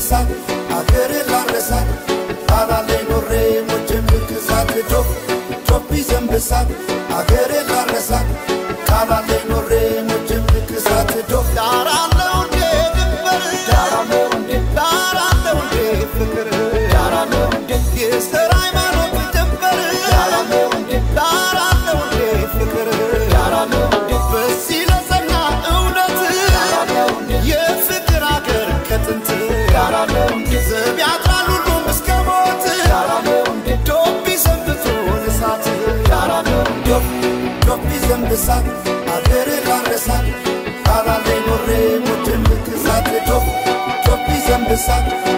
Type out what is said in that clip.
ዘንብሳት አገሬ ላረሳት ቃላለይ ኖሬ ሞቼም ልክሳት ዶፍ ዶፍ ዘንብሳት አገሬ ላረሳት ቃላለይ ኖሬ ሞቼም ልክሳት ዶፍ ዳራለው እንዴ ድንበር ዳራለው እንዴ ዳራለው እንዴ ፍቅር ዳራለው እንዴ የዘር ሃይማኖት ድንበር ዳራለው እንዴ ዳራለው እንዴ ፍቅር ዳራለው እንዴ በዚህ ለጸና እውነት ዳራለው እንዴ የፍቅር አገር ከጥንት ዳራለው እንዴ ዘብ ያጥራል ሁሉም እስከ ሞት ዳራለው እንዴ ዶቢ ሰንብቶ እሳት ዳራለው እንዴ ዶፍ ዘንብሳት አገሬ ላረሳት ቃላለይ ኖሬ ሞቼም ልክሳት ዶፍ ዶፍ ዘንብሳት